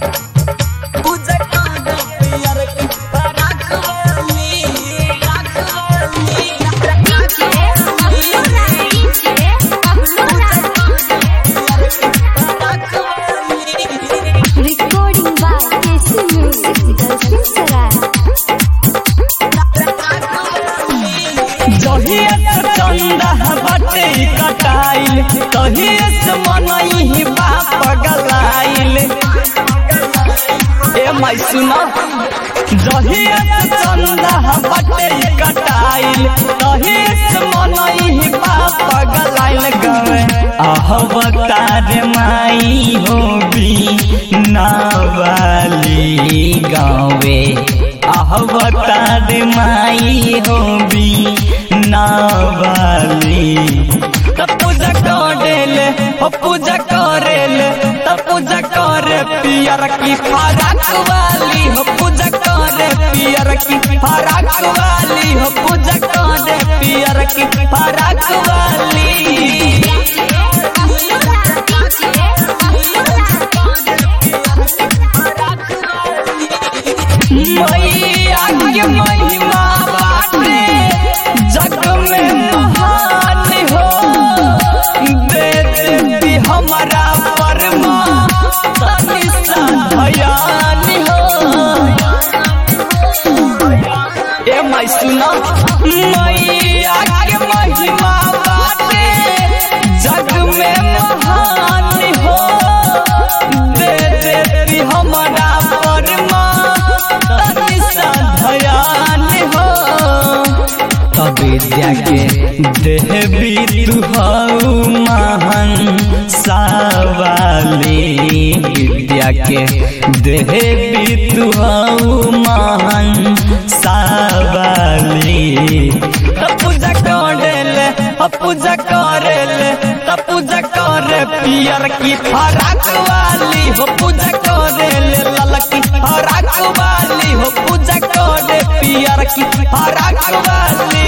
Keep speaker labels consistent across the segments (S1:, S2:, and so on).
S1: पूजा कर पियर की फराक वाली राख वाली
S2: Recording by KC Music, Dalshin Sarai.
S1: जहिए से चंदा बाटे कटाइल तहिए से मनई बाप गलाइल ए माई सुना जहिए से चंदा बाटे कटाइल तहिए से मनई बाप गलाइल गवे अहवतार माई होबी नावाली गावे अहवतार माई होबी नावाली त पूजा करेले हो पूजा करेले त पूजा करे पियर की फराक वाली हो पूजा करे पियर की फराक वाली हो पूजा करे पियर की फराक वाली मैया के महिमा बाटे जग में महान हो दे देती हमारा परमा तनी सा भयान हो ए माई सुना मैया के महिमा बाटे जग में महान हो दे देती हमारा परमा तनी सा भयान हो विद्या के देवी तू हऊ महान सावाली विद्या के देवी तू हऊ महान सावाली त पूजा करेले ह पूजा करेले त पूजा करे पियर की फराक वाली हो पूजा करेले ललकी फराक वाली हो पूजा करे पियर की फराक वाली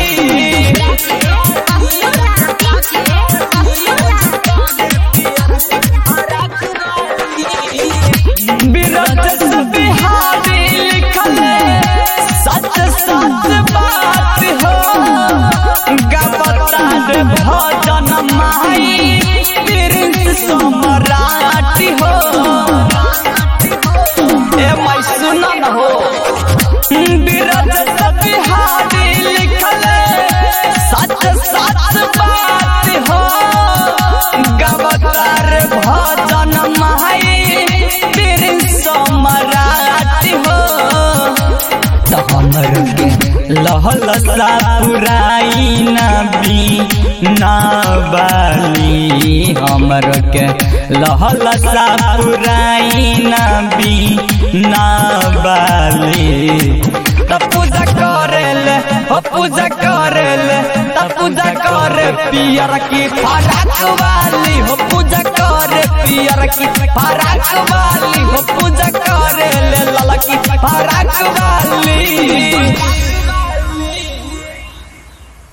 S1: विरत से बिहारी लिखल सच सच बात हो गवता रे भजन माई प्रिंस सम्राट हो ए माई सुना न हो विरत से बिहारी लिखल सच सच बात हो गवता रे भजन माई प्रिंस सम्राट हो त हमर के लहल सा पुराई नबी नाबाली हमर के लहल सा पुराई नबी नाबाली त पूजा करेले हो पूजा करेले त पूजा करे पियर की फराक वाली हो पूजा करे पियर की फराक वाली हो पूजा करे ले ललकी फराक वाली